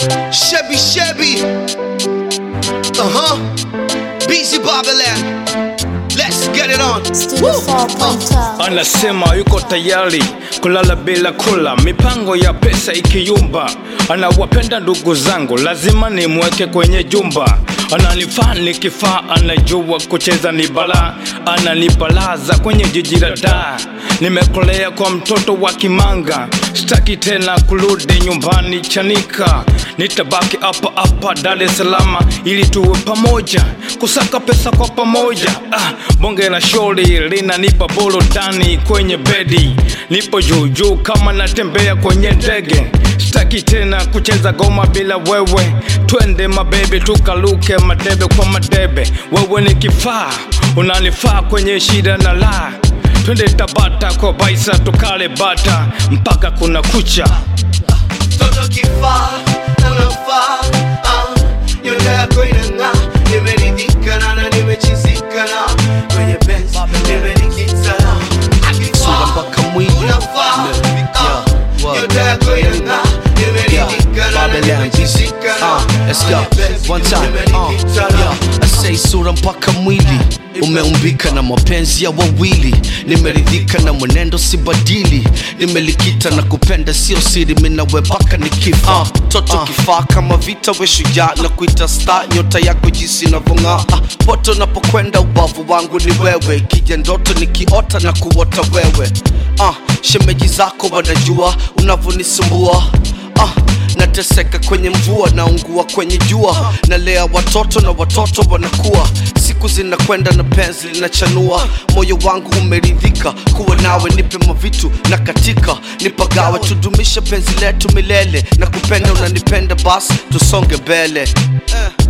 Chevy Chevy. Uh huh. BC Babylon. Let's get it on. Studio 4.0 Anasema yuko tayari kulala bila kula, mipango ya pesa ikiyumba. Anawapenda ndugu zangu, lazima nimweke kwenye jumba. Ananifaa nikifaa, anajua kucheza ni balaa, ananipalaza kwenye jiji la Dar. Nimekolea kwa mtoto wa Kimanga, sitaki tena kurudi nyumbani Chanika. Nitabaki hapa hapa Dar es Salaam ili tuwe pamoja, kusaka pesa kwa pamoja. Ah, bonge la shori linanipa burudani kwenye bedi, nipo juu juu kama natembea kwenye ndege. Sitaki tena kucheza goma bila wewe, twende mabebe tukaluke madebe kwa madebe. Wewe ni kifaa, unanifaa kwenye shida na la twende Tabata kwa baisa tukale bata mpaka kuna kucha. Toto kifaa, unafaa. ah. Nyota yako inang'aa. Nimeridhika na na nimechizika na kwenye benz nimenikita na akifaa. Sura mpaka mwili. Unafaa. Yeah. ah. What? Nyota yako inang'aa. Nimeridhika na na Babylon. nimechizika na Uh, let's go. kwenye benz One time. Uh, nimenikita na yeah. I say sura mpaka mwili umeumbika na mapenzi ya wawili, nimeridhika na mwenendo sibadili, nimelikita na kupenda sio siri, minawe mpaka nikifa. Uh, toto kifaa kama vita, we shujaa na kuita star, nyota yako jinsi inavyong'aa. Uh, pote unapokwenda ubavu wangu ni wewe, kija ndoto nikiota na kuota wewe. Uh, shemeji zako wanajua unavyonisumbua uh, nateseka kwenye mvua naungua kwenye jua nalea watoto na watoto wanakuwa siku zinakwenda na penzi linachanua moyo wangu umeridhika kuwa nawe nipe mavitu na katika nipagawe tudumishe penzi letu milele na kupenda unanipenda basi tusonge mbele eh.